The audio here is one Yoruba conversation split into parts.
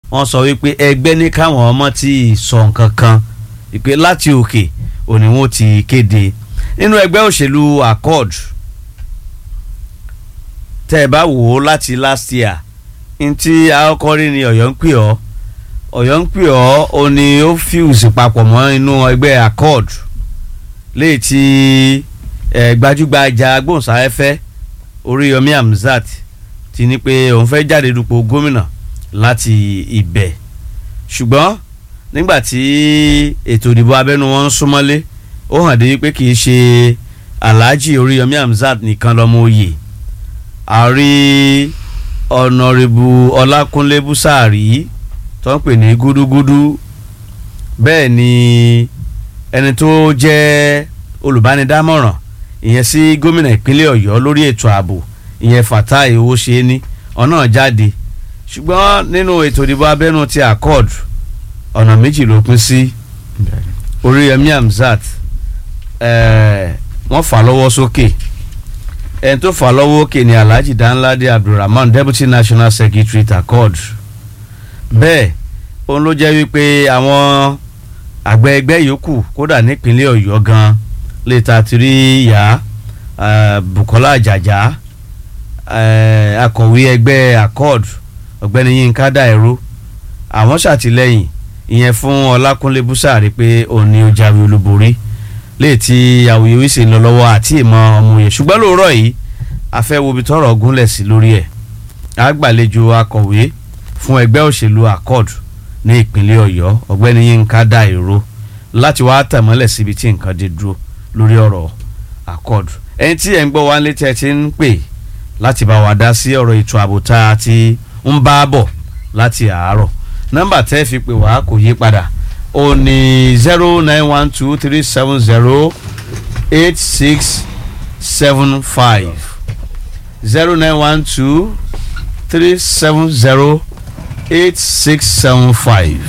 wọ́n sọ wípé ẹgbẹ́ ní káwọn ọmọ ti sọ nǹkan kan wípé láti òkè òní wọn ti kéde nínú ẹgbẹ́ òṣèlú accord tẹ́ ẹ bá wò ó láti last year ntí akọrin ni ọ̀yọ́ ń pè ọ́ ọ̀yọ́ ń pè ọ́ ó ní ó fuse papọ̀ mọ́ inú ẹgbẹ́ accord léyìí tí ẹ gbajúgbajà agbóhùnsáfẹ́fẹ́ Oríyọmí Hamzat ti ní pé òun fẹ́ jáde dupò gómìnà láti ibẹ̀ ṣùgbọ́n nígbà tí ètò ìdìbò abẹ́nú wọn ń súnmọ́lé ó hàn dé pé kì í ṣe Alhaji Oríyọmí Hamzat nìkan lọ́mọ oyè àrí ọ̀nàrẹ́bù Ọlákúnlé Búsàárì tó ń pè ní gúdúgúdú bẹ́ẹ̀ ni ẹni tó jẹ́ olùbánidámọ̀ràn ìyẹn sí gómìnà ìpínlẹ̀ Ọ̀yọ́ lórí ètò ààbò ìyẹn Fatai Owóṣeéní ọ̀nà jáde ṣùgbọ́n nínú ètò ìdìbò abẹ́nú ti accord ọ̀nà méjì ló pín sí Oríyọmí Hamzat wọ́n fà lọ́wọ́ sókè ẹni tó fà lọ́wọ́ òkè ni Alhaji Danladi Abdulrahman Deputy National Secretary accord bẹ́ẹ̀ òun ló jẹ́ wípé àwọn àgbẹ̀ ẹgbẹ́ yòókù kódà nípínlẹ̀ Ọ̀yọ́ gan lè ta ti rí ìyá Bukola Àjàjà akọ̀wé ẹgbẹ́ accord ọ̀gbẹ́ni Yínká Dàìró àwọn ṣàtìlẹ́yìn ìyẹn fún Ọlákúnlé Búsàrí pé òun ni ó jáwé olúborí léè tí awuyewuye sì ń lọ lọ́wọ́ àti ìmọ̀ ọmọ yẹn ṣùgbọ́n lóòrọ̀ yìí a fẹ́ wo ibi tọ́rọ̀ gúnlẹ̀ sí lórí ẹ̀ àgbàlejò akọ̀wé fún ẹgbẹ́ òṣèlú accord ní ìpínlẹ̀ Ọ̀yọ́ ọ̀gbẹ́ni Yínká Dàìró láti wá tẹ̀mọ́lẹ̀ síbi tí nǹkan dé dúró lórí ọ̀rọ̀ accord ẹni tí ẹ̀ ń gbọ́ wá létí ẹ ti ń pè láti bá wa dá sí ọ̀rọ̀ ètò ààbò tá a ti ń bá bọ̀ láti àárọ̀ nọ́mbà tẹ́ fi pè wá kò yí padà ó ní zero nine one two three seven zero eight six seven five zero nine one two three seven zero eight six seven five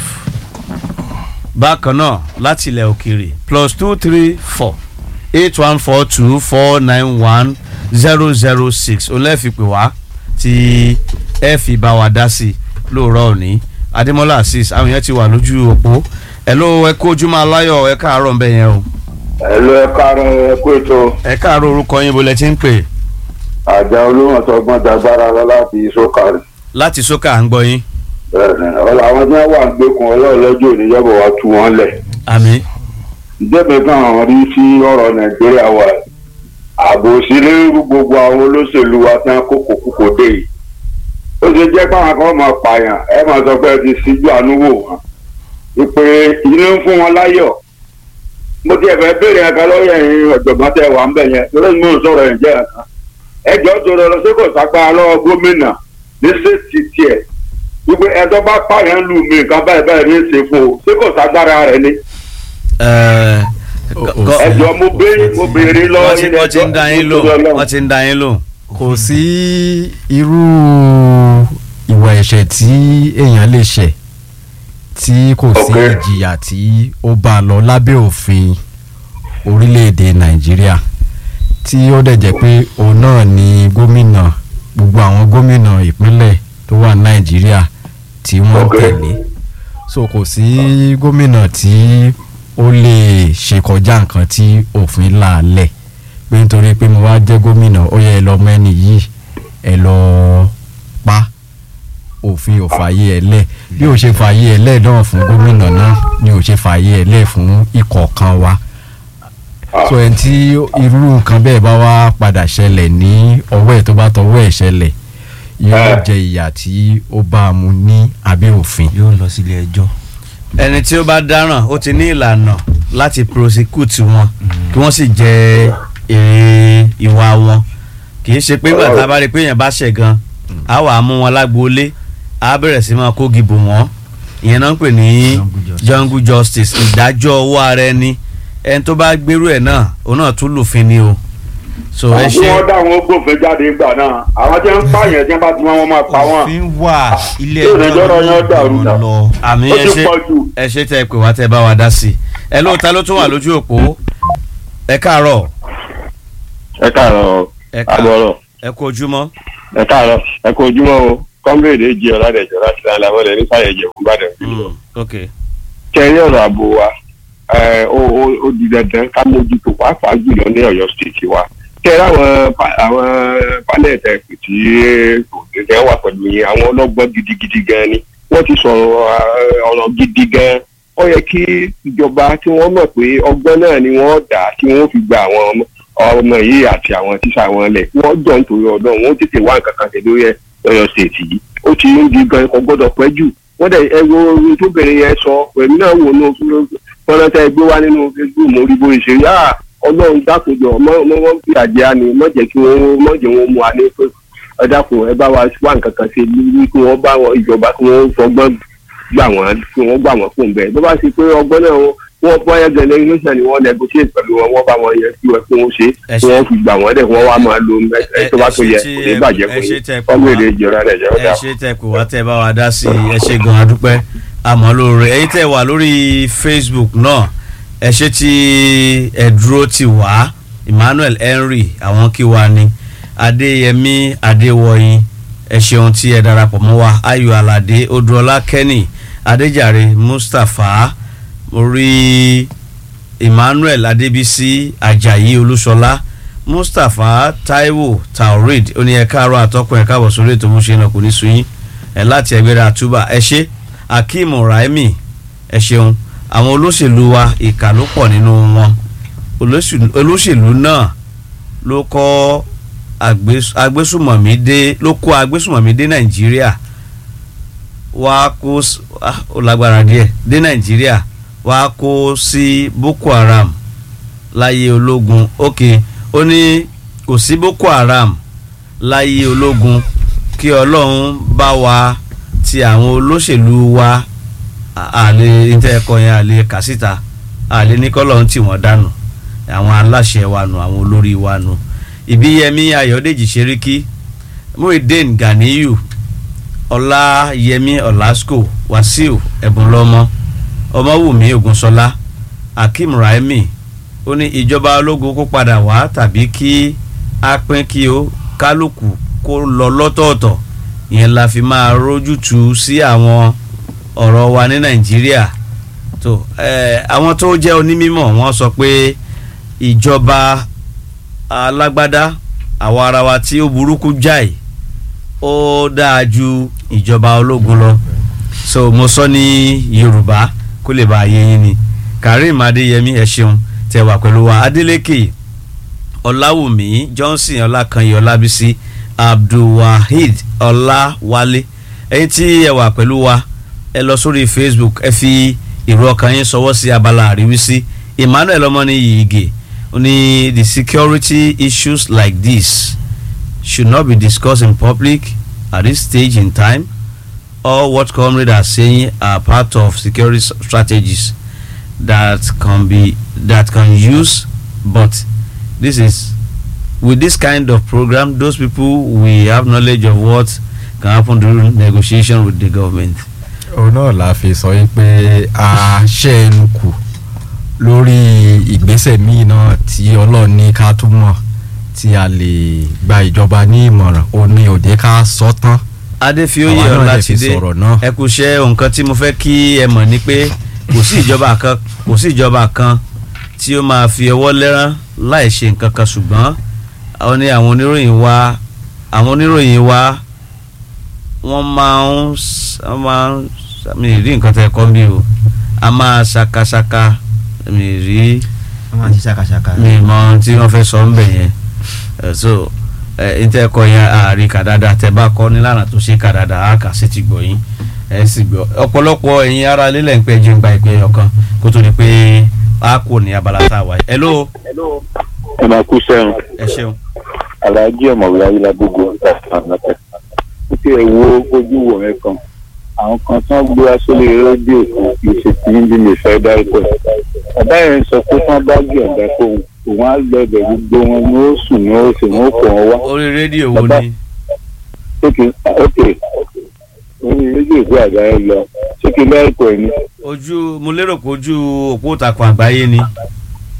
bákan náà láti ilẹ̀ òkèèrè plus two three four eight one four two four nine one zero zero six olẹ́ẹ̀fipè wá tí ẹ fi bá wa dá sí lóòrọ̀ òní adémọ́lá azeez àwọn yẹn ti wà lójú òpó ẹ ló ẹ kó ojúmọ́ aláyọ̀ ẹ káàárọ̀ ńbẹ yẹn o. ẹ ló ẹ káàárọ̀ ẹ kó ètò. ẹ káàárọ̀ orúkọ yín bó lẹ ti ń pè. àjà olóhùntọ́gbọ́n dagbára lọ láti sókàrì. láti sókà à ń gbọ́ yín. ọ̀la àwọn tí wọ́n wà ń gbẹ́kun ọlọ́ọ̀lọ́jọ́ òníyàbọ̀ wa tú wọn lẹ̀. àmín. ìjẹ́bẹ̀ kan rí sí ọ̀rọ̀ nàìjíríà wa ààbò sílé gbogbo àwọn olóṣèlú wa tí wọ́n kókò kúkò dé yìí ó ṣe jẹ́ pàwọn kan máa pààyàn ẹ máa sọ pé ẹ ti síjú àánú wò wọ́n ìpè inú ń fún wọn láyọ̀ mo ti ẹ̀fẹ̀ béèrè ẹ̀ka lọ́yẹ̀ yín ọ̀jọ̀gbọ́n tẹ wà ń bẹ̀ yẹn lórí mi ò sọ̀rọ̀ ẹ̀ jẹ́ ẹ̀ka ẹjọ́ tó lọ sí kò sápá lọ́wọ́ gómìnà ní sèǹtì tiẹ̀ wípé ẹjọ́ bá pààyàn lù mí nǹkan báyìí báyìí ní ìsìn fún o sí kò ságbára rẹ̀ ni. ẹjọ́ mo béèrè mo béèrè lọ́wọ́ yín wọ́n ti ń da yín lò wọ́n ti ń da yín lò. kò sí irú ìwà ẹ̀ṣẹ̀ tí èèyàn lè ṣẹ̀ tí kò sí ìjìyà tí ó bá lọ lábẹ́ òfin orílẹ̀-èdè nàìjíríà tí ó dẹ̀ jẹ́ pé òun náà ni gómìnà gbogbo àwọn gómìnà ìpínlẹ̀ tó wà nàìjíríà tí wọ́n tẹ̀lé so kò sí gómìnà tí ó lè ṣe kọjá nǹkan tí òfin là lẹ̀ pé nítorí pé mo wá jẹ́ gómìnà ó yẹ ẹ lọ mẹ́ni yìí ẹ lọ pa òfin ò fààyè ẹ lẹ̀ bí ò ṣe fààyè ẹ lẹ̀ náà fún gómìnà náà ni ò ṣe fààyè ẹ lẹ̀ fún ìkọ̀ọ̀kan wa so ẹni tí irú nǹkan bẹ́ẹ̀ bá wá padà ṣẹlẹ̀ ní ọwọ́ ẹ̀ tó bá tọwọ́ ẹ̀ ṣẹlẹ̀ yóò jẹ ìyà tí ó bá a mu ní abẹ́ òfin. yóò lọ sílé ẹjọ́. ẹni tí ó bá dáràn ó ti ní ìlànà láti prosecute wọn kí wọ́n sì jẹ èrè ìwà wọn kì í ṣe pé nígbà tá a bá rí i pé èèyàn bá ṣẹ̀ gan á wà á mú wọn lágboolé á bẹ̀rẹ̀ sí máa kó gìbò wọn ìyẹn náà ń pè ní jungle justice ìdájọ́ owó ara ẹni ẹni tó bá gbérú ẹ̀ náà òun náà tún lùfin ni o. so ẹ àwọn tí ṣe wọ́n dá àwọn gbòfin jáde gbà náà àwọn tí wọ́n ń pààyàn tí wọ́n bá ti wọ́n máa pa wọ́n. òfin wà ilé yóò ẹjọ́ lọ́jọ́ yẹn dàrú ló dà. lọ. àmì ó ẹ ti ṣe pọ̀ jù. ẹ ṣe tẹ ẹ pè wá tẹ bá wa dá sí i ẹ lóòótá ló tún wà lójú òpó ẹ káàárọ̀ ẹ káàárọ̀ ẹ káàárọ̀ agbọrọ ẹ kú ojúmọ́ ẹ káàárọ̀ ẹ kú ojúmọ́ o kọ́mírèdè jẹ́ ọ̀làdẹ̀jọ́ láti láńlá wọlé ní sáyẹ̀jẹ̀ fún Ìbàdàn. Mm, ok kẹrí ọ̀rọ̀ ààbò wa ẹ, ó ó- ó di dandan ká mójútó pàápàá jùlọ ní Ọ̀yọ́ stéètì wa kẹrí àwọn pa- àwọn panel tẹ̀kù tí òṣèlú wà pẹ̀lú yẹn àwọn ọlọ́gbọ́n gidigidi gan ni wọ́n ti sọ̀rọ̀ ẹ, ọ̀rọ̀ gidi gan ó yẹ kí ìjọba tí wọ́n mọ̀ pé ọgbọ́n náà ni wọ́n dà tí wọ́n fi gba àwọn ọmọ ọmọ yìí àti àwọn tíṣà wọn lẹ̀ wọ́n jọ nítorí ọdún wọn ó tètè wá nǹkan kan ṣe lórí ẹ Ọ̀yọ́ stéètì yìí ó ti ń di gan kò gbọ́dọ̀ pẹ́ jù wọ́n dẹ̀ ẹ̀rọ orin tó bẹ̀rẹ̀ yẹn sọ pẹ̀lú náà wò ní fọ́nrán tẹ́ ẹ gbé wá nínú facebook mo rí bóyá ṣe yá ọlọ́run dákòjọ ọmọ ọmọ wọn fi àjẹ́ àní mọ̀ jẹ́ kí wọ́n mọ̀ jẹ́ wọn mú wa ní pé ẹ dákun ẹ bá wa wá nǹkan kan ṣe lórí kí wọ́n bá wọn ìjọba kí wọ́n fọgbọ́n gbà wọ́n kí wọ́n gbà wọ́n fún bẹ́ẹ̀ bó bá ṣe pé ọgbọ́n náà wọ́n wọ́n bọ́ yẹn gẹ̀lẹ́ iléeṣẹ́ ni wọ́n negotiate pẹ̀lú wọn wọ́n bá wọn yẹn kí wọ́n kí wọ́n ṣe Ẹ kí ṣé. wọ́n fi gbà wọ́n dẹ̀ kí wọ́n wá máa lo ẹ tó bá tó yẹ ẹ ṣé kò tí ní ẹ- bàjẹ́ ẹ fún ṣé yín tẹ́ ẹ pè ọmọ wá. èdè ìjọra rẹ̀ jẹ́ ẹ ọ̀dà. ṣe tẹ pé wá tẹ bá wa dá sí i ẹ ṣe gan adúpẹ́ àmọ́ lóore ẹ̀yin tẹ wà lórí facebook náà ẹ ṣe tí ẹ dúró tì wá emmanuel henry àwọn kí wa ni adéyẹmí adéwọyìn ẹ ṣeun tí ẹ darapọ̀ mọ́ wa ayọ̀ aládé odúọlá kenny adéjàre mustapha mo rí emmanuel adébísí ajayi olúṣọlá mustapha taiwo taurid ó ní ẹ káàárọ̀ àtọkùn ẹ káàbọ̀ sórí ètò bó ṣe náà kò ní sunyín ẹ láti ẹgbẹ́rẹ́ àtúbà ẹ ṣe akeem raimi ẹ ṣeun àwọn olóṣèlú wa ìkà ló pọ̀ nínú wọn Olóṣèlú- olóṣèlú náà ló kọ́ àgbés- agbésùmọ̀mí dé ló kó agbésùmọ̀mí dé nàìjíríà wá kó s- ah, ó lágbára díẹ̀ dé nàìjíríà wá kó sí boko haram láyé ológun ok ó ní kò sí boko haram láyé ológun kí ọlọ́run bá wa ti àwọn olóṣèlú wa à- àlè níta ẹ̀kọ́ yẹn àlè kàsíta àlè ní kọ́lọ́run tí wọ́n dànù àwọn aláṣẹ wa nù àwọn olórí wa nù ìbíyẹmí ayọ̀dèjì ṣeríkí muhyiddin ganiyu ọláyẹmí ọlásùkò wàsíù ẹ̀bùnlọ́mọ ọmọwùmí ògúnṣọlá akeem raimi ó ní ìjọba ológun kó padà wá tàbí kí a pín kí ó kálukú kó lọ lọ́tọ̀ọ̀tọ̀ ìyẹn la fi máa rójútu sí àwọn ọ̀rọ̀ wa ní nàìjíríà tó ẹ àwọn tó jẹ́ onímọ̀ wọ́n sọ pé ìjọba alágbádá àwa ara wa tí ó burúkú jáì ó dáa ju ìjọba ológun lọ so mo sọ ní yorùbá kó lè bá a yé yín ni karim adéyẹmí ẹ ṣeun tẹ́ wà pẹ̀lú wa adeleke ọláwùmí johnson ọlákanyẹ ọlábísí abdulwaheed ọláwálé ẹ̀yin tí ẹ wà pẹ̀lú wa ẹ lọ sórí facebook ẹ fi ìró ọkàn yín sọwọ́ sí abala àríwísí emmanuel ọmọnìyí ige ó ní the security issues like this should not be discussed in public at this stage in time all what comrades are saying are part of security s- strategies that can be that can use but this is with this kind of program those people we have knowledge of what can happen during negotiation with the government. òun náà la fi sọ yín pé a ṣe ẹnu kù lórí ìgbésẹ̀ míì náà tí ọlọ́run ní ká tún mọ̀ tí a lè gba ìjọba ní ìmọ̀ràn ó ní òde ká sọ tán adéfioyè Àwa náà lè fi ọlátidé sọ̀rọ̀ náà. ẹ kò ṣe nǹkan tí mo fẹ́ kí ẹ mọ̀ ni pé kò sí ìjọba kan kò sí ìjọba kan tí ó máa fi ọwọ́ lẹ́rán láì ṣe nǹkan kan ṣùgbọ́n àwọn ní àwọn oníròyìn wa àwọn oníròyìn wa wọ́n máa ń s- wọ́n máa ń s- mi ì rí nǹkan tẹ́ ẹ kọ́ bí o a máa ṣakaṣaka mi ì rí wọ́n máa ń ṣe ṣàkàṣàkà. mi mọ ohun tí wọ́n fẹ́ sọ ń bẹ̀ yẹn Eh, so ẹ ntẹ kọ yẹn àárín kàdáda tẹ bá kọ nílànà tó ṣe kàdáda á kà sí ti gbọ́ yín ẹ sì gbọ́ ọ̀pọ̀lọpọ̀ ẹ̀yin ara lílẹ̀ ń pẹ́ jẹun gba ìpè ọ̀kan kó tó di pé a kò ní abala tá a wà yìí. hello ẹ máa kú sẹ́run ẹ ṣeun aláàjì ọ̀mọ̀wé ayélujábógo ìtàkùnàtẹ̀ ó ti ẹ̀ wo ojú wò mí kan àwọn kan tí wọ́n gbé wá sórí rédíò kan kì í ṣe tí ń bí mi fẹ́ dárúkọ ẹ̀ bàbá yẹn sọ pé tí wọ́n bá gbé ọ̀gá fóun òun á gbẹ̀bẹ̀ gbogbo wọn ni ó sùn ni ó sì ní ó kọ̀ ọ́ wá orí rédíò wo Bàbá- ni ókè ókè orí rédíò ìgbé àgbà yẹn lọ ṣé kí n dárúkọ ẹ̀ ni ojú mo lérò pé ojú òpó ìtàkùn àgbáyé ni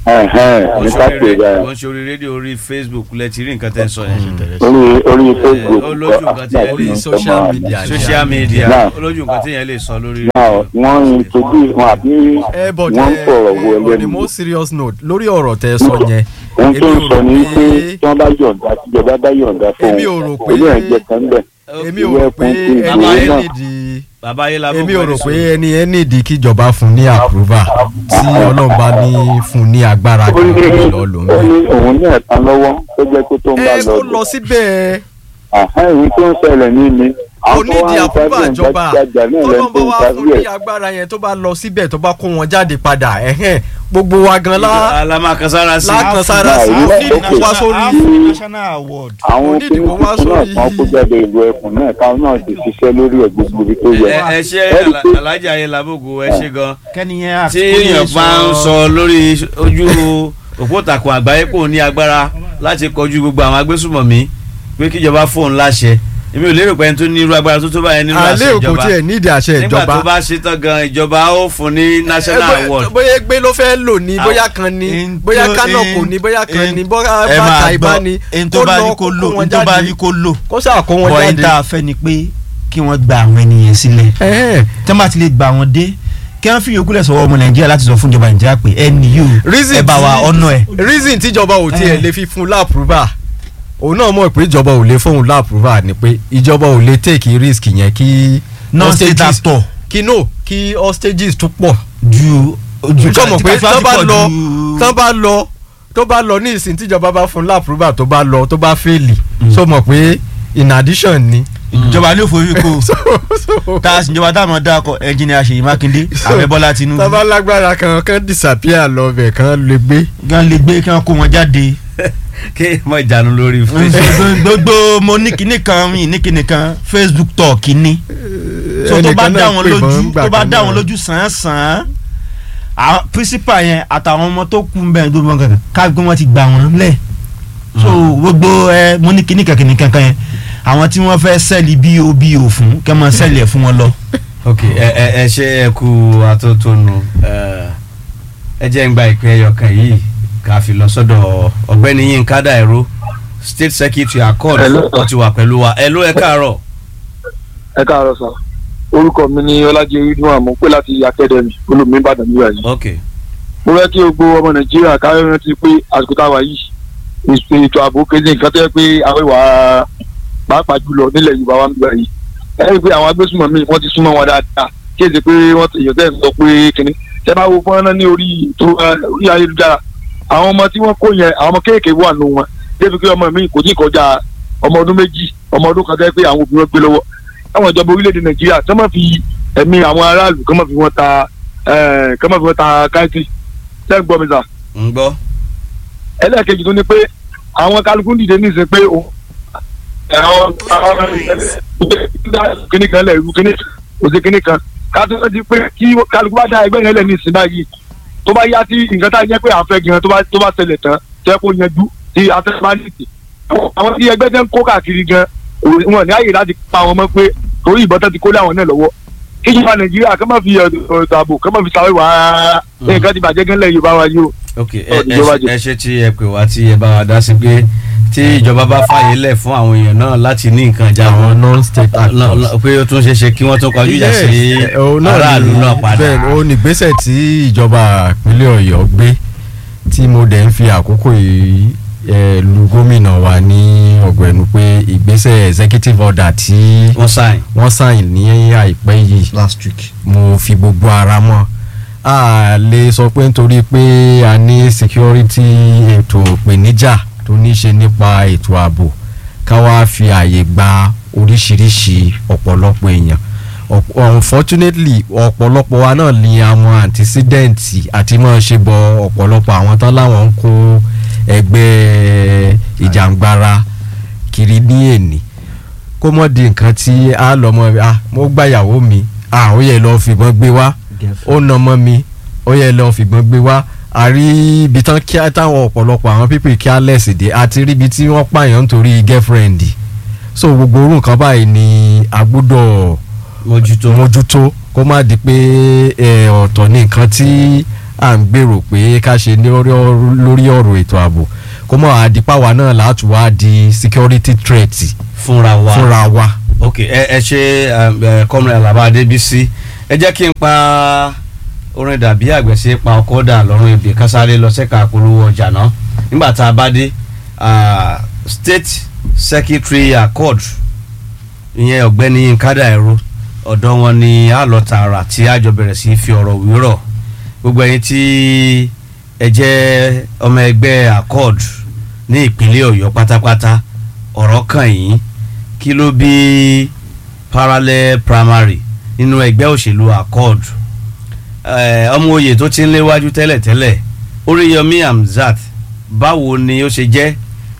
ẹ̀hẹ́n ní kápẹ́ báyìí wọ́n ṣe orí rédíò orí facebook lẹ ti rí nǹkan tẹ́ ń sọ yẹn. orí orí facebook ó lójú nǹkan tí ẹ lè Orí social media. social media Náà. ó lójú nǹkan tí yẹn lè sọ lórí náà rédíò. wọ́n introduce wọn àbí ẹ but wọ́n ẹ sọ̀rọ̀ wọ on a ẹlẹ́nu more serious note lórí ọ̀rọ̀ tẹ sọ yẹn ohun tó ń èmi ò sọ rò ni pé pé- tí wọ́n bá yọ̀ǹda tíjọba bá yọ̀ǹda fún Èmi ò rò pé- olú ẹ̀jẹ̀ kan bẹ̀ èmi ò rò pé ẹni Bàbá ẹ yẹn náà. nídìí bàbá yẹn la èmi ò rò pé ẹni ẹ nídìí kíjọba fún ní approval tí ọlọ́run bá ní fún ní agbára ó ní kan lọ ló ń ó bẹ̀. ní òun ní ẹ̀ka lọ́wọ́ tó jẹ́ pé tó ń bá ẹ lọ kó lọ síbẹ̀ àhán ìwé tó ń ṣẹlẹ̀ ní ni kò nídìí approval ìjọba tọ́lọ́n tọ́lọ́n bá wá fún ní agbára yẹn tó bá lọ síbẹ̀ tó bá kó wọn jáde padà ẹ̀hẹ́n gbogbo wa gan lá alamakasara sí. lákan sára sí Náà, ó ìlú- ní ìdìbò wá sórí Afro national award. àwọn Kò nídìí kó wá kìnnìkan náà sórí- kan kó jáde ìlú ẹkùn náà káwọn náà ti ṣiṣẹ́ lórí ẹ̀ gbogbo ibi tó yẹ. ẹ ẹ ṣe Ẹ rí pé- alájà ayélujábògo ẹ ṣe gan kẹ́niyẹn tí èèyàn bá ń sọ lórí ojú òpótàkùn àgbáyé kò ní agbára láti kọjú gbogbo àwọn agbésùmọ̀mí pé kíjọba fóun láṣẹ èmi ò lérò pé ẹni tó ní irú agbára tó tó báyẹn nínú àṣẹ alẹ́ òkò ìjọba tiẹ̀ nídìí àṣẹ nígbà ìjọba tó bá ṣe tán gan ìjọba ó fún ní national Ẹ, bóyá- award bóyá gbé ló fẹ́ lò ní bóyá kan ní in bóyá tó- kánò in- kò ní bóyá kan in- ní bóyá ẹ bàtà máa ìbá gbọ́ ní ẹni tó bá lọ ní kó lò wọn ẹni tó bá jáde. ní kó lò kó sà kó wọn bọ̀ ẹni jáde. tá a fẹ́ ni pé kí wọ́n gba àwọn ènìyàn sílẹ̀ Ẹ̀hẹ́n. tí wọ́n bá ti lè gba àwọn dé kí wọ́n fi yòókù lẹ̀ sọ̀rọ̀ ọmọ nàìjíríà láti sọ fún ìjọba nàìjíríà pé ẹni yóò reason ẹ bá wa tí- ọ̀nà ẹ̀. reason tíjọba ò tiẹ̀ Eh. lè fi fún láàpùrúbà òun náà mọ̀ pé ìjọba ò lè fóun láàpùrúbà ni pé ìjọba ò lè take risk yẹn kí non-state hostages- actor kí no kí hostages tún pọ̀ ju ju tó mọ̀ pé tí tó bá pọ̀ lọ ju- tó bá lọ tó bá lọ ní ìsìn tíjọba bá fún láàpùrúbà tó bá lọ tó bá fèlì so mọ̀ pé in addition ni. ìjọba ní òfòrí kò so so tá a sì ìjọba táwọn dákọ ẹnjìnìà Ṣèyí Mákindé ààrẹ Bọ́lá Tinubu tó bá lágbára kan kan disappear lọ bẹ̀ kan lè gbé. gan lè gbé kí wọ́n kó wọn jáde kí mọ ìjánu lórí facebook gbogbo mo ní kinní kan mi ní kinní kan Facebook talk ni so tó bá ẹnìkan dá náà wọn pè lójú bọ́n gbà tó bá kan dá náà. wọn lójú sàn sàn án principal yẹn àtàwọn ọmọ tó kú bẹ́ẹ̀ tó bọ́n kankan ká gbé wọn ti gbà wọn lẹ̀ so gbogbo ẹ mo ní kinní kan kinní kankan yẹn àwọn tí wọ́n fẹ́ sẹ́ẹ̀lì bobo fún kẹ́ mọ sẹ́ẹ̀lì ẹ̀ fún wọn lọ. ok ẹ ẹ ẹ ṣe ẹ kú atótónu ẹ ẹ jẹ́ ń gba ìpín ẹyọ kan yìí ká fi lọ sọ́dọ̀ ọ̀gbẹ́ni Yínká Dàìró state secretary accord Hello. wọ́n ti wà pẹ̀lú wa ẹ ló ẹ káàárọ̀ ẹ káàárọ̀ sà orúkọ mi ni ọlájẹ ridwan mo pé láti academy olùmí ìbàdàn nígbà yìí ok mo fẹ́ kí gbogbo ọmọ nàìjíríà káyọ̀ rántí pé àsìkò táwa yìí ètò ètò ààbò kéde nǹkan tó yẹ pé àwọn ìwà pàápàá jùlọ nílẹ̀ yorùbá wa nígbà yìí ẹ rí i pé àwọn agbésùnmọ̀mí wọ́n ti súnmọ́ wọn dáadáa kí èsì pé wọ́n ti èèyàn tẹ̀ ń sọ pé kínní tẹ́ bá wo fọ́nrán ní orí ètò orí ayélujára àwọn ọmọ tí wọ́n kó yẹn àwọn ọmọ kéèké wà nù wọn débi pé ọmọ mi kò tí ì kọjá ọmọ ọdún méjì ọmọ ọdún kan tẹ́ pé àwọn òbí wọn gbé lọ́wọ́ àwọn ìjọba orílẹ̀-èdè nàìjíríà kí wọ́n fi ẹ̀mí àwọn aráàlú kí wọ́n fi wọ́n ta ẹ̀ kí wọ́n fi wọ́n ta káìtì tẹ́ gbọ́ mi sà ń gbọ́ ẹlẹ́ẹ̀kejì tó ní pé àwọn kálukú dìde ní ìsìn pé òun àwọn kíní kan lẹ̀ irú kíní òsè kíní kan ká tó ti pé kí kálukú bá dá ẹgbẹ́ yẹn lẹ̀ ní ìsìn báyìí tó bá yá tí nǹkan tá a jẹ́ pé à ń fẹ́ gan tó bá tó bá ṣẹlẹ̀ tán tẹ́ kó yanjú tí atẹ́síwájú àwọn tí ẹgbẹ́ tẹ́ ń kó káàkiri gan wọn ní àyè láti pa wọn mọ́ pé torí ìbọn tán ti kó lé àwọn náà lọ́wọ́ kíjọba nàìjíríà kọ́ máa fi ọ̀dọ̀ ààbò kọ́ máa fi sàwé wàá nǹkan ti bàjẹ́ gan lẹ̀ yorùbá wa yìí o ok ẹ Ọ̀, ẹ ìjọba ṣe- jẹ. ẹ ṣe tí ẹ pè wá tí ẹ bá wa dá sí pé tí ìjọba bá fààyè lẹ̀ fún àwọn èèyàn náà láti ní nǹkan ìjà àwọn wọn non-state lọ- actors. lọ- pé ó tún ṣe é ṣe kí wọ́n tún kọjú ìjà sí Yes, òun náà aráàlú ni- náà padà bẹ́ẹ̀ ó ní ìgbésẹ̀ tí ìjọba ìpínlẹ̀ ọ̀yọ́ gbé tí mo dẹ̀ ń fi àkókò yìí eh, lu gómìnà wa ní ọ̀gbẹ̀nu pé ìgbésẹ̀ executive order tí wọ́n sáìn wọ́n sign ní àìpẹ́ yìí last week. mo fi gbogbo ara mọ́ a lè sọ pé nítorí pé a ní security ètò ìpèníjà tó ní í ṣe nípa ètò ààbò ká wá fi àyè gba oríṣiríṣi ọ̀pọ̀lọpọ̀ èèyàn Ọ̀p- unfortunately ọ̀pọ̀lọpọ̀ wa náà ni àwọn antecedent àti máa ṣe bọ ọ̀pọ̀lọpọ̀ àwọn tán láwọn ń kó ẹgbẹ́ ìjàngbara kiri ní èní kó mọ̀ di nǹkan tí a lọ mọ́ ah mo gbàyàwó mi ah ó yẹ lọ́ọ́ fìbọn gbé wá ó nà mọ́ mi ó yẹ lọ́ọ́ fìbọn gbé wá a rí ibi tán kí táwọn ọ̀pọ̀lọpọ̀ àwọn pípì kí á lẹ̀sì dé àti rí ibi tí wọ́n pààyàn nítorí girlfriend so gbogbo orú nǹkan báyìí ni a gbọ́dọ̀ mójútó mójútó kó má di pé ẹ, ọ̀tọ̀ ní nǹkan tí à ń gbèrò pé ká ṣe ní orí ọ̀rọ̀- lórí ọ̀rọ̀ ètò ààbò kó mọ̀ àdìpáwa náà láti wá di security threat fúnra wa fúnra wa. ok ẹ ẹ ṣe ẹ kọ́mìnrin alaba adébísí ẹ jẹ́ kí n pa orin dàbí àgbẹ̀sẹ̀ pa ọkọ̀ dà lọ́rùn ibi kásáré lọ sẹ́ka polówó ọjà náà nígbà tá a bá dé ah, state secretary accord ìyẹn ọ̀gbẹ́ni yínká dàìró ọ̀dọ̀ wọn ni a lọ tààrà tí a jọ bẹ̀rẹ̀ sí í fi ọ̀rọ̀ wérọ̀ gbogbo ẹ̀yin tí ẹ jẹ́ ọmọ ẹgbẹ́ accord ní ìpínlẹ̀ ọ̀yọ́ pátápátá ọ̀rọ̀ kàn yín kí ló bí parallel primary nínú ẹgbẹ́ òṣèlú accord Eh, ọmọ oyè tó ti ń léwájú tẹ́lẹ̀tẹ́lẹ̀ oríyọmí hamzat báwo ni ó ṣe jẹ́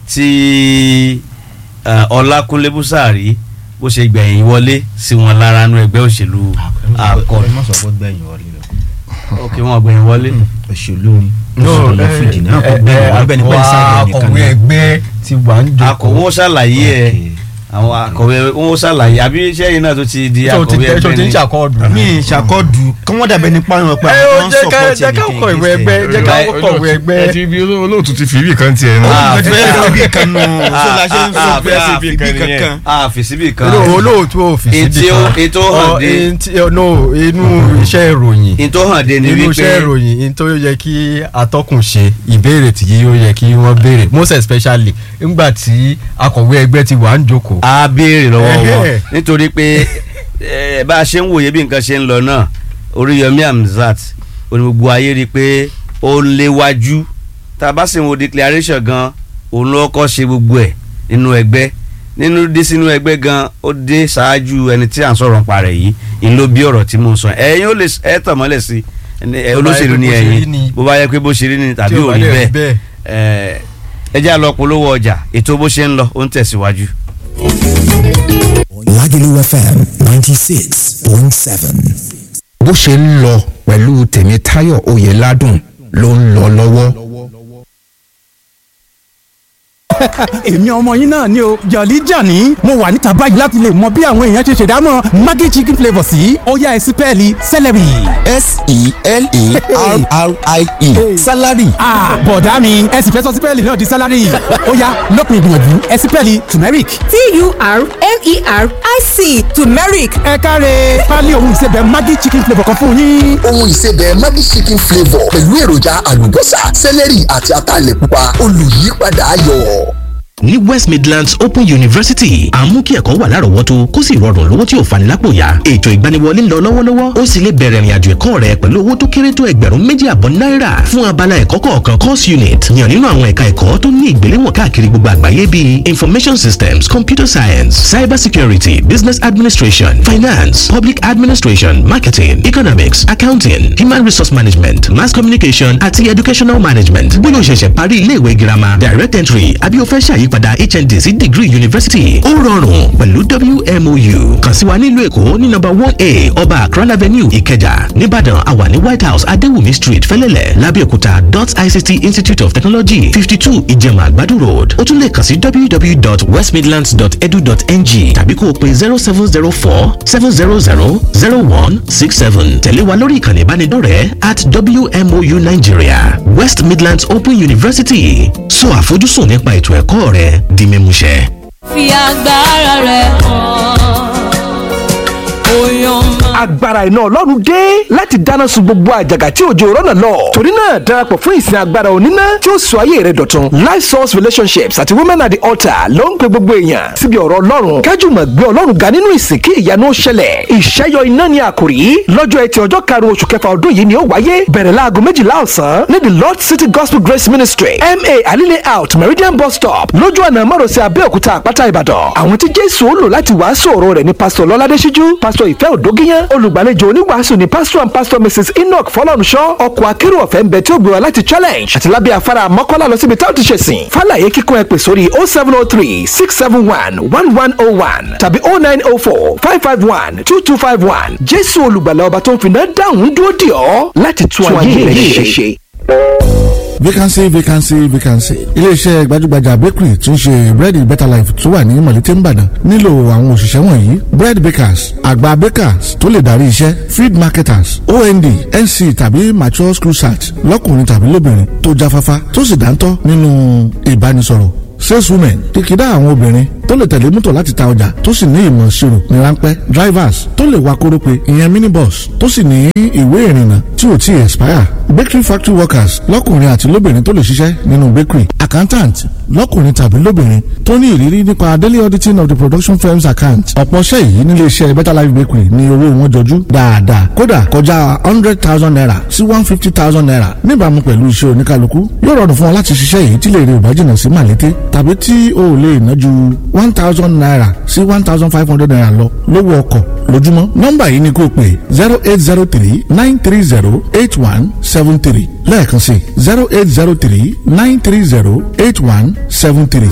tí eh, ọlákúnlé búsàrí bó ṣe gbẹ̀yìn wọlé sí wọn lára nínú ẹgbẹ́ òṣèlú accord ẹ má sọ pé gbẹ̀yìn wọlé lọ ok wọn gbẹ̀yìn wọlé òṣèlú ni òṣèlú lọ fìdí ní àkọ́gbẹ́ wọn bẹ́ẹ̀ ni pẹ́ẹ́lí sáà nìkan akọ̀wé ẹgbẹ́ ti wà ń jókòó. akọ̀wé wọn ṣàlàyé ẹ̀ àwọn akọ̀wé wọn ṣàlàyé àbí iṣẹ́ yìí náà tó ti di tó ti akọ̀wé tẹ́ tó ẹgbẹ́ ti ń ni ṣàkọọ́dù. mi ṣàkọọdù kí wọ́n dàbẹ̀ nípa ìwọ̀n pé ẹ ó àwọn jẹ́ ká support jẹ́ ká ẹnìkan kọ ìwé ẹgbẹ́ jẹ́ ká Right. kọ ìwé ẹgbẹ́. ẹ ti bí olóòtú ti fi ibì kan tiẹ̀ nù. Ah, ẹ fẹ́ lọ bí kan nù sọlá ṣe ń ah, sọ ah, pé ah, àfi bí ah, kankan. a fi síbì kan Olóò- olóòtú òfìsí Ètí bí ó- kan ètò hàn Ọ, dé. ètí- ọ, no, inú iṣẹ́ ìròyìn in tó hàn dé ni inú iṣẹ́ wípé ìròyìn in tó yẹ kí atọ́kùn ṣe ìbéèrè tí yóò yẹ kí wọ́n béèrè most especially nígbà tí akọ̀wé ẹgbẹ́ ti wà ń jókòó. a béèrè lọ́wọ́ wọn Ẹhẹ́. nítorí pé eh, bá a ṣe ń wòye bí nǹkan ṣe ń lọ náà oríyọmí hamzat oní gbogbo ayé rí i pé ó ń léwájú tá a bá sì ń wo declaration gan òun ló kọ́ ṣe gbogbo ẹ̀ nínú ẹgbẹ́ nínú dé sínú ẹgbẹ́ gan ó dé ṣáájú ẹni tí à ń sọ̀rọ̀ nípa rẹ̀ yìí ìlú ló bí ọ̀rọ̀ tí mo ń sọ ẹ̀yin ó lè ẹ̀ tàn mọ́lẹ̀ sí ẹ, Bó bá yẹ olóṣèlú pé ni bó ṣe rí ẹ̀yin ni. bó bá yẹ pé bó ṣe rí ni tàbí Tí ò ò bá rí dẹ̀ rí bẹ́ẹ̀ bẹ́ẹ̀. ẹ ẹ jẹ́ àlọ́ polówó ọjà ètò bó ṣe ń lọ ó ń tẹ̀síwájú. Lagelu FM ninety six point seven. bó ṣe ń lọ pẹ̀lú tèmítáyọ̀ oyèládùn ló ń lọ lọ́wọ́. èmi ọmọ yín náà ni o jọ̀lí jàní mo wà níta báyìí láti lè mọ bí àwọn èèyàn ṣe ṣèdámọ̀ maggi chicken flavour sí ọ̀yá ẹ̀sìn pẹ́ẹ́lí celery. s-e-l-e-r-r-i-e salary. Ah, bọ̀dá mi ẹ sì fẹ́ sọ sípẹ́ẹ̀lì náà di sálárì ọ̀yá lópin ìgbìyànjú ẹ̀sìn pẹ́ẹ́lì turmeric. t-u-r-m-e-r-i-c turmeric ẹ káre pálí ohun ìsebẹ̀ maggi chicken flavour kan fún yín. ohun ìsebẹ̀ Maggi chicken flavour pẹ̀lú èròjà àlùbọ́sà sẹ́lẹ̀rì àti ataalẹ̀ pupa olùyípadà ayọ̀. ní west midlands open university à ń mú kí ẹ̀kọ́ wà lárọ̀ọ́wọ́tó kó sì rọrùn lówó tí ò fani lápò yá ètò ìgbaniwọlé ń lọ lọ́wọ́lọ́wọ́ ó sì lè bẹ̀rẹ̀ ìrìnàjò ẹ̀kọ́ rẹ pẹ̀lú owó tó kéré tó ẹgbẹ̀rún méjì àbọ̀ náírà fún abala ẹ̀kọ́ kọ̀ọ̀kan course unit yàn nínú àwọn ẹ̀ka ẹ̀kọ́ tó ní ìgbéléwọ̀n káàkiri gbogbo àgbáyé bíi information systems computer science cyber security business administration finance public administration marketing economics accounting human resource management mass communication àti educational management bóyá o ṣẹ̀ṣẹ̀ parí iléèwé girama direct entry àbí o fẹ́ ṣàyípadà hnd sí degree university ó rọrùn pẹ̀lú wmou kàn sí wa nílùú èkó ní nọ́mbà one a ọba akran avenue ìkẹjà nìbàdàn àwa ní white house adéwùmí street fẹ́lẹ́lẹ̀ lábẹ́òkúta dot ict institute of technology fifty two ìjẹ̀mà àgbàdo road ó tún lè kàn sí www.westmidlands.edu.ng tàbí kó o pe zero seven zero four seven zero zero zero one six seven tẹ̀lé wa lórí ìkànnì ìbánidọ́rẹ̀ẹ́ at wmou nigeria west midlands open university sọ àfojúsùn nípa ètò ẹ̀kọ́ rẹ di mímúṣẹ. fi agbára rẹ̀ hàn ó yan máa. agbára iná ọlọ́run dé láti dáná sun gbogbo àjàgà tí òjò rọ́nà lọ. torí náà darapọ̀ fún ìsìn agbára oníná tí ó sọ ayé rẹ dọ̀tun. life source relationships àti women at the altar ló ń pe gbogbo èèyàn síbi ọ̀rọ̀ ọlọ́run kájùmọ̀ gbé ọlọ́run ga nínú ìsìn kí ìyanu ó ṣẹlẹ̀. ìṣẹ́yọ iná ni àkòrí lọ́jọ́ ẹtì ọjọ́ karùn-ún oṣù kẹfà ọdún yìí ni ó wáyé bẹ̀rẹ̀ láago méjìlá ọ̀sán ní the lord city gospel grace ministry ma alile out meridian bus stop lójú ọ̀nà márosẹ̀ abẹ́òkúta àpáta ìbàdàn. àwọn tí jésù ó lò láti wàásù ọ̀rọ̀ rẹ̀ ní pásítọ̀ lọ́ládé síjú pásítọ̀ ìfẹ́ òdógíyán olùgbàlejò oníwàásù ni pastor and pastor mrs enoch fọlọ́runṣọ́ ọkọ̀ akérò ọ̀fẹ́ ń bẹ tí ó gbé wa láti challenge àti lábẹ́ afárá mọ́kànlá lọ síbi táwọn ti ṣe sìn fàlàyé kíkún ẹ pè sórí oh seven oh three six seven one one one oh one tàbí oh nine oh four five five one two two five one jésù olùgbàlà ọba tó ń finá dáhùn dúró dì ọ́ láti tún ayé rẹ ṣe. vacancy vacancy vacancy iléeṣẹ́ gbajúgbajà bakery tí ń ṣe bread better life tó wà ní mọ̀lété nìbàdàn nílò àwọn òṣìṣẹ́ wọ̀nyí bread bakers àgbà bakers tó lè darí iṣẹ́ feed marketers ond nc tàbí mature school search lọ́kùnrin tàbí lóbìnrin tó jáfáfá tó sì dáńtọ́ nínú ìbánisọ̀rọ̀ saleswomen kìkìdá àwọn obìnrin tó lè tẹ̀lé mọ́tò láti ta ọjà tó sì ní ìmọ̀ ìṣirò ní ráńpẹ́ drivers tó lè wa kórópè ìyẹn minibus tó sì ní ìwé ìrìnnà tí ò tí ì expire bakery factory workers lọ́kùnrin àti lóbìnrin tó lè ṣiṣẹ́ nínú bakery accountant lọ́kùnrin tàbí lóbìnrin tó ní ìrírí nípa daily auditing of the production firm's account ọ̀pọ̀ ṣẹ́ yìí nílé iṣẹ́ better life bakery ní owó wọn jọjú dáadáa kódà kọjá hundred thousand naira sí one fifty thousand naira níbàámu pẹ̀lú iṣẹ́ oníkálukú yóò rọrùn fún ọ láti ṣiṣẹ́ yìí tí lè rí ìbájìnà sí màlété tàbí tí o ò lè ná ju one thousand naira sí one thousand five hundred naira lọ lówó ọkọ̀ lójúmọ́ nọ́mbà yìí ni kò pé zero eight zero three nine three zero eight one seven three lẹ́ẹ̀kan sí zero eight zero three nine three zero eight one seven three.